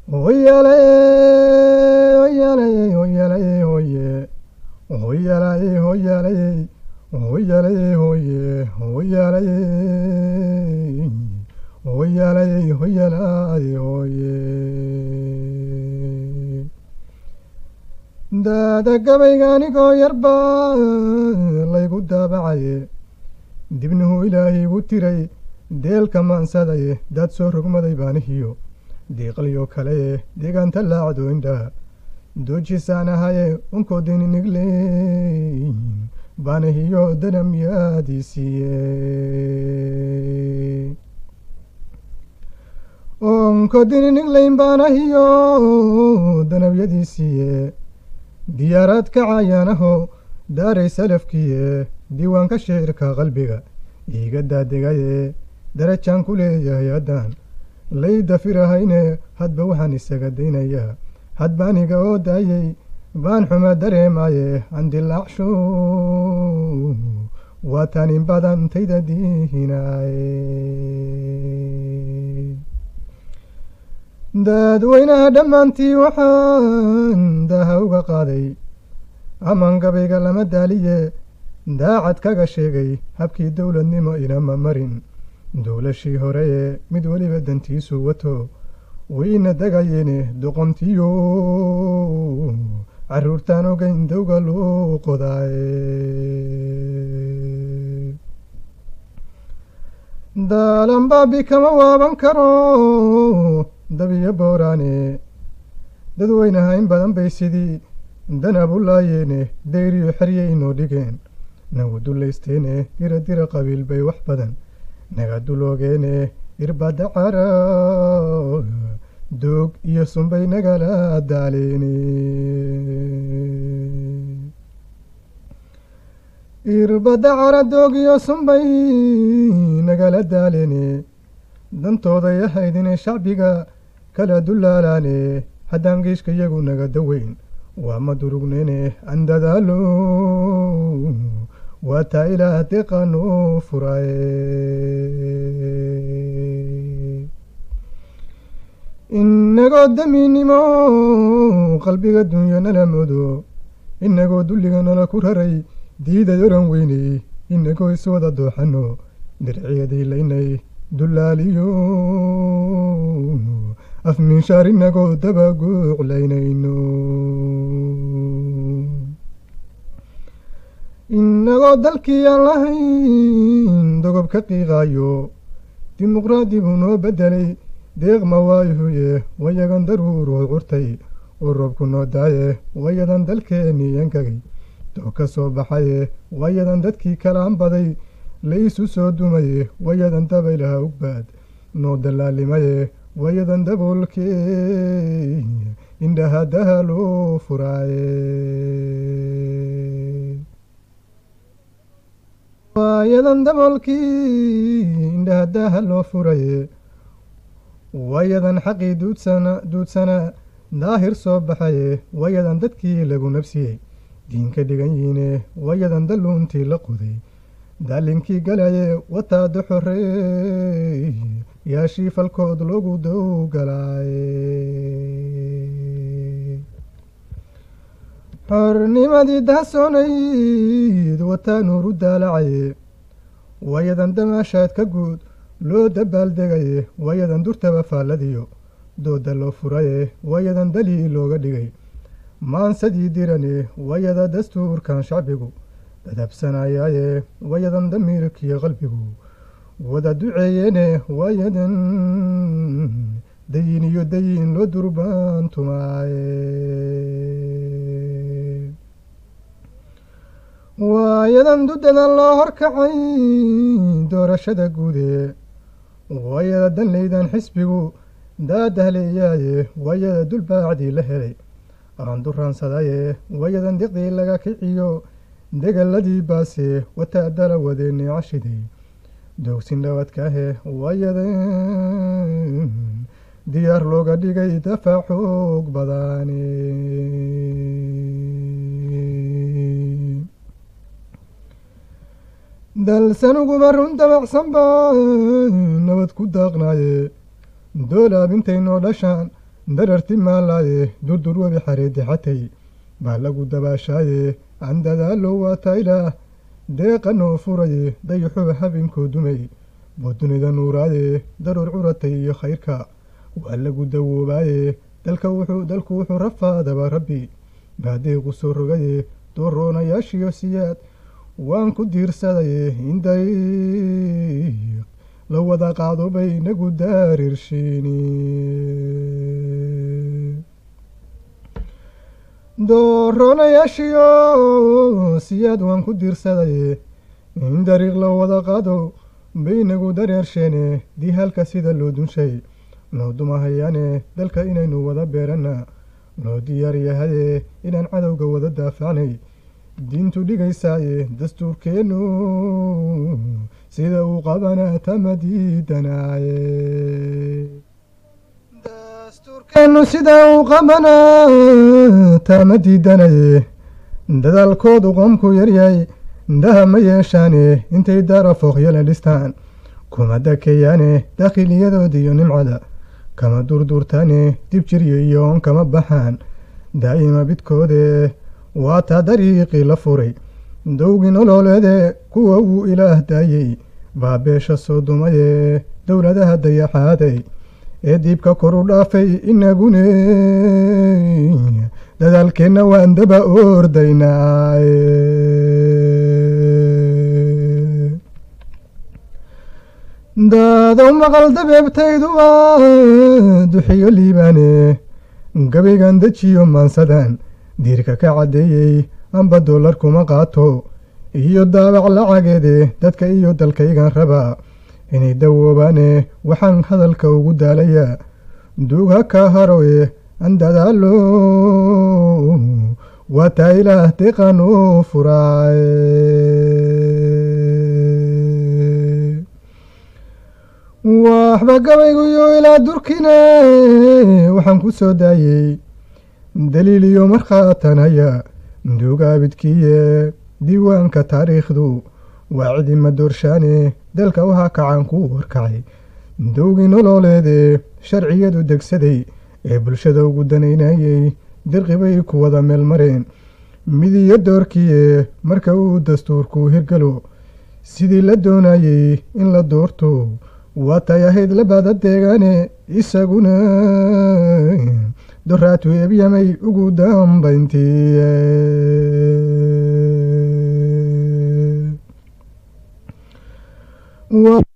hoyalay hoyalay hoyalay hoye hoyalay hoyalay hoyalay hoye hoyalay hoyalay hoyalay hoye daada gabaygaanigoo yarba laygu daabacaye dibnuhu ilaahay igu tiray deelka maansadaye daad soo rogmaday baanihiyo diiqalyo kaleye deegaanta laacdo indhaa doojisaan ahaye unkoodininigley baanihiyo danamyaadiisiiye onkodininigley baanahiyo danabyadiisiiye diyaaraad kacayaanaho daaray salafkiiye diiwaanka shicirka qalbiga iiga daadegaye darajaan ku leeyahay haddaan lay dafirahayne hadba waxaan isaga daynayaa hadbaaniga oo daayey baan xuma dareemaye andilaacsho waatanin badantayda dihinaaye daadweynaha dhammaantii waxaan daaha uga qaaday aman gabayga lama daaliye daacad kaga sheegay habkii dowladnimo inama marin dowlashii horeye mid weliba dantiisu wato wayna degayeene doqontiyo caruurtaan ogeyn dowga loo qodaaye daalanbaabi kama waaban karo dabiyo booraane dadweynaha in badan bay sidii danabu laayeene dayriyo xeryay inoo dhigeen nagu dulaysteene dira dira qabiil bay wax badan naga duloogeene irbada cara doog iyo sunbay nagala daaleene irbada cara doog iyo sunbay nagala daaleene dantooday ahayd inay shacbiga kala dulaalaane haddaan geeshka iyagu naga daweyn waa ma durugneene aan dadaalo waa taa ilaah deeqaanoo furaaye inagoo damiinimo qalbiga dunyo nala moodo inagoo dulliga nala ku raray diiday oran weyney inagoo iswada dooxano dirciyadii laynay dulaaliyo afminshaar inagoo dabaguuclaynayno inagoo dalkii aan lahayn dogob ka qiiqaayo dimuqraadi buu noo beddelay deeq mawaayuhuye wayagan daruuruu curtay oo roobku noo daaye wayadan dalkeennii yankagay doo ka soo baxaye wayadan dadkii kalaan baday la isu soo dumaye wayadan dabaylaha ugbaad noo dallaalimaye wayadan daboolkee indhaha daha loo furaaye waayadan daboolkii indhaha daha loo furaye wayadan xaqii duudsana duudsana daahir soo baxaye wayadan dadkii lagu nabsiyey diinka dhigan yihiine wayadan dalluuntii la qoday daalinkii galaye wataada xorey yaashii falkood loogu dowgalaaye xornimadii dahsoonayd wataa nuuru daalacaye wayadan damaashaad ka guud loo dabaaldegaye wayadan durtaba faalladiyo dooda loo furaye wayadan dalii looga dhigay maansadii dirane wayada dastuurkan shacbigu dadabsanayaaye wayadan damiirkiyo qalbigu wada duceeyeene wayadan dayin iyo dayin loo durbaantumaaye waayadan dudadan loo horkacay doorashada guude waayada danlaydan xisbigu daadahleeyaaye waayada dulbaacdii la helay aan duraansadaye waayadan diqdii laga kiciyo degaladii baase wataadala wadeene cashiday doogsin dhawadkaahe waayadan diyaar looga dhigay dafaac xoog badaane dalsanuguma run dabacsanba nabad ku daaqnaaye doolaab intaynoo dhashaan dararti maalaaye durdur webi xareedi xatay baa lagu dabaashaaye candadaalo waa taylaah deeqa noo furaye dayaxuba habeenkoo dumay boo dunida nuuraaye daruur curatay iyo khayrka waa lagu dawoobaaye dalka wuxuu dalku wuxuu rafaadaba rabbi baadeequ soo rogaye dooroonayaashiyo siyaad waan ku diirsadaye in dariiq la wada qaado bay nagu daarirshiini dooroonayaashiyo siyaad waan ku diirsadaye in dariiq la wada qaado bay nagu dareersheene dii halka sida loo dunshay noo dumahayaane dalka inaynu wada beeranna noo diyaar yahaye inaan cadowga wada daafacnay diintu dhigaysaaye dastuurkeennu sida uu qabanaa tama diidanaaye dastuurkeennu sida uu qabanaa tama diidanaye dadaalkoodu qoomku yaryahay indhaha ma yeeshaane intay daara fooqyala dhistaan kuma dakeeyaane dakhiliyadoodi iyo nimcada kama durduurtaane dib jiryo iyo oon kama baxaan daa'ima bidkoode waa taa dariiqii la furay dowgii nololeede kuwa uu ilaah daayey baa beesha soo dumaye dowladaha dayaxaaday ee diibka kor u dhaafay inagune dadaalkeenna waan daba ordaynaaye daadow maqal dabeebtaydu waa duxiyo liibaane gabaygan dejiyo maansadan diirka ka caddeeyey amba dollar kuma qaato iyo daabac lacageede dadka iyo dalkaygan rabaa inay dawoobaane waxaan hadalka ugu daalayaa duug ha ka haroye an dadaalo waa taa ilaah deeqan u furaaye waxba gabayguyo ilaa durkine waxaan ku soo daayey daliil iyo markhaatanaya duugaabidkiiye diiwaanka taariikhdu waa cidima doorshaane dalka waxaa kacaan kuu warkacay dowgii nololeede sharciyadu degsaday ee bulshada ugu danaynayey dirqibay ku wada meel mareen midiyo doorkiiye marka uu dastuurku hirgalo sidii la doonayey in la doorto waa tay ahayd labada deegaane isaguna doraatu ebyamay ugu dambayntii